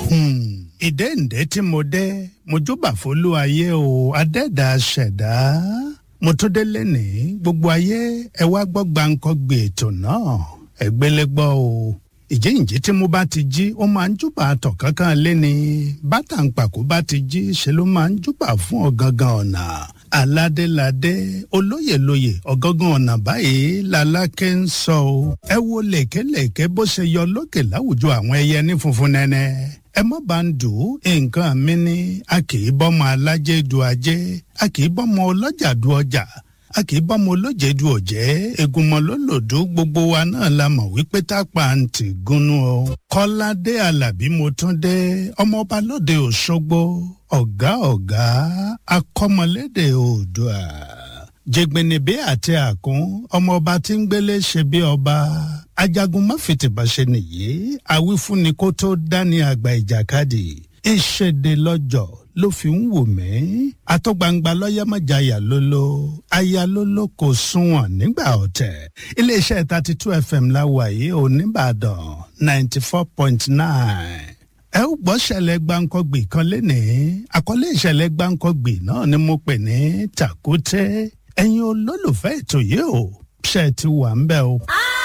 ìdẹ́ǹdẹ́ tí mo dé mo júbà fólú ayé o adẹ́dà ṣẹ̀dá mo tún dé lẹ́nìí gbogbo ayé ẹ wá gbọ́ gbàǹkọ́ gbé ètò náà ẹgbẹ́lẹ́gbọ́ o ìjíǹjí tí mo bá ti jí ó máa ń júbà àtọ̀ kankan léni bátà ń pàkó bá ti jí ṣe ló máa ń júbà fún ọ̀gangan ọ̀nà aládéládé olóyèlóyè ọ̀gangan ọ̀nà báyìí lalákẹ́ ń sọ o ẹ wo lèkélèké bó ṣe yọ lókè láwùjọ àwọn ẹyẹ ní funfun nẹ́nẹ́ ẹ má bá ń dùn nǹkan mi ní a kì í bọ́mọ alájẹ du ajé a kì í bọ́mọ ọlọ́jà du ọjà a kì í bọ́mọ olóje du ọ̀jẹ́ egunmọ lólòdó gbogbo wa náà la mọ̀ wípé tápà ń tì gúnú o. kọ́ládé alábí mo tún dé ọmọọba lóde òṣogbo ọ̀gá ọ̀gá akọ́mọlédè oòdùà jẹgbẹnibẹ àti àkún ọmọọba tí ń gbélé ṣe bí ọba ajagun máfìtìbáṣe nìyí àwífúnni kó tó dání àgbà ìjàkadì ìṣèdè lọ́jọ́ ló fi ń wò mí àtọ́gbangba lọ́yẹ́mọ̀jáyà lólo aya lólo kò sunwọ̀n nígbà ọ̀tẹ̀ iléeṣẹ́ thirty two fm láwà yìí ò nìbàdàn ninety four point nine ẹ ó gbọ́ ṣẹlẹ̀ gbáǹkọ́gbì kan lénìí àkọlé ìṣẹ̀lẹ̀ gbáǹkọ́gbì náà ni mo pè ní tàkúté ẹ̀yin olólùfẹ́ ètò yìí ò ṣe ti wà ń bẹ̀ o. Ah!